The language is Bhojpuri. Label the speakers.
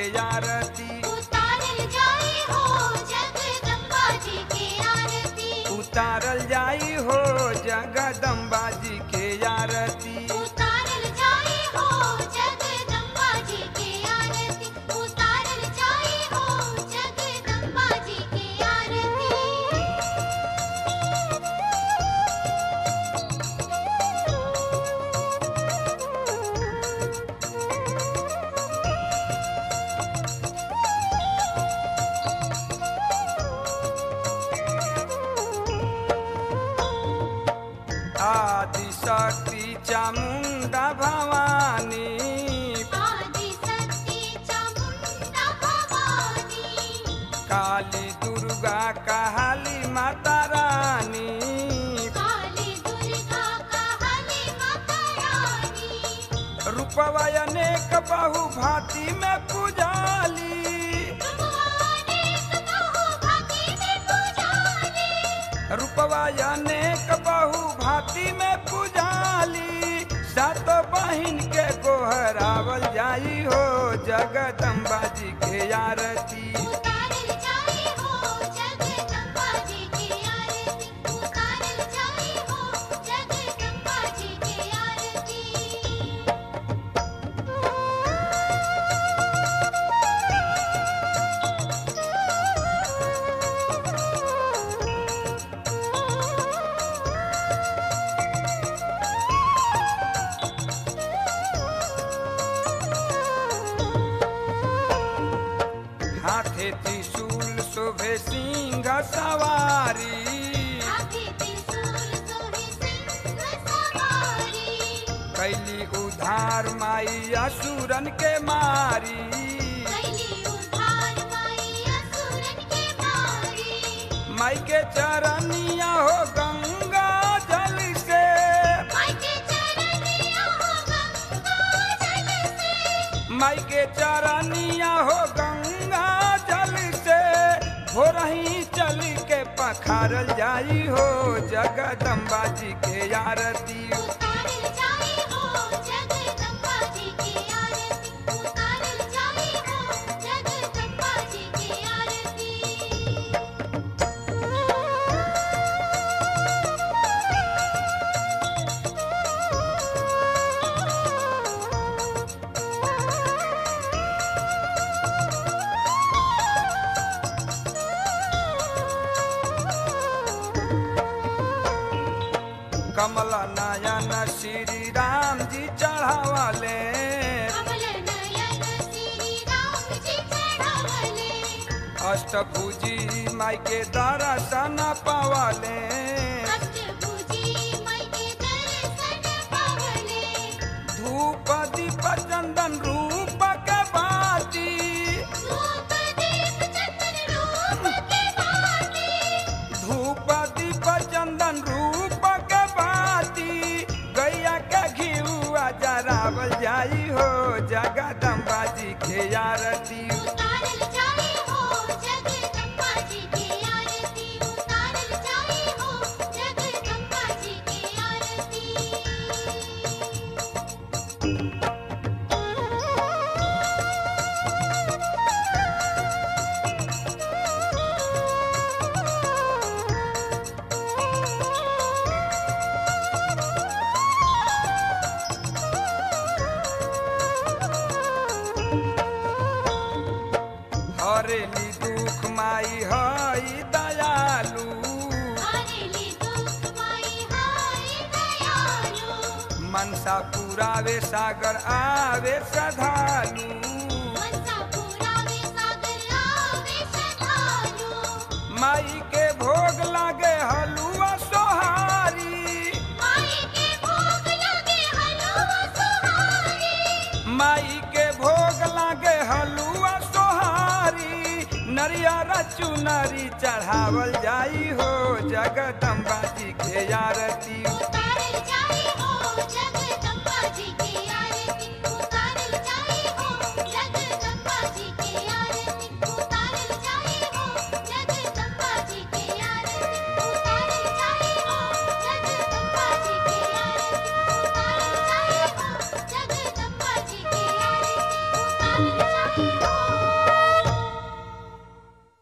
Speaker 1: के आरती
Speaker 2: उतारल जाई हो जगदम्बा जी के आरती
Speaker 1: उतारल जाई हो जगदम्बा जी के आरती
Speaker 2: उतारल जाई हो जगदम्बा जी के आरती उतारल जाई हो जगदम्बा जी के आरती
Speaker 1: आदि शक्ति चामुंडा भवानी
Speaker 2: आदि शक्ति चामुंडा भवानी
Speaker 1: काली दुर्गा काली माता रानी
Speaker 2: काली दुर्गा काली माता रानी
Speaker 1: रूपवा अनेक बहु भांति में पुजाली
Speaker 2: अनेक बहु भांति में पुजारी
Speaker 1: रूपवा अनेक बहु भांति में पुजाली सातो बहिन के गोहरावल जाई हो जगदम्बा जी के आरती
Speaker 2: उतारल जाई हो जगदम्बा जी की आरती उतारल जाई हो जगदम्बा जी की आरती
Speaker 1: हाथे त्रिशूल शोभे सिंह सवारी
Speaker 2: आधी त्रिशूल सोहे सिंह सवारी
Speaker 1: कैली उधार माई असुरन के मारी
Speaker 2: कैली उधार माई असुरन के मारी
Speaker 1: माई के चरनिया हो गंगा जल से
Speaker 2: माई के चरनिया हो गंगा जल से
Speaker 1: माई के चरनिया हो गंगा जल से हो रही चल के पखारल जाई हो जगदम्बा जी के आरती
Speaker 2: उतारल जाई हो जगदम्बा जी की आरती उतारल जाई हो जगदम्बा जी की आरती
Speaker 1: कमल नयन श्री राम जी चढ़ावले
Speaker 2: कमल नयन श्री राम जी चढ़ावले
Speaker 1: अष्टभुजी माई के दर्शन पावले
Speaker 2: अष्टभुजी माई के दर्शन पावले
Speaker 1: धूप दीप चंदन रूप के बाती
Speaker 2: रूप दीप चंदन रूप के भांति
Speaker 1: धूप दीप चंदन रूप के बाती गैया के घिउआ जरावल जाई हो जगदम्बा जी के आरती
Speaker 2: उतारल जाई हो जगदम्बा जी की आरती उतारल जाई हो जगदम्बा जी की आरती
Speaker 1: हरेली दुख माई हई दयालु
Speaker 2: हरेली दुख माई हाय दयालु
Speaker 1: मनसा पुरावे सागर आवे श्रद्धालु
Speaker 2: मनसा पुरावे सागर आवे श्रद्धालु
Speaker 1: माई के भोग लागे हलुआ सोहारी
Speaker 2: माई के भोग लगे हलवा सुहारी
Speaker 1: माई के भोग लागे हलुआ सोहारी नरियर चुनरी चढ़ावल जाई हो जगदम्बा जी के आरती
Speaker 2: उतारल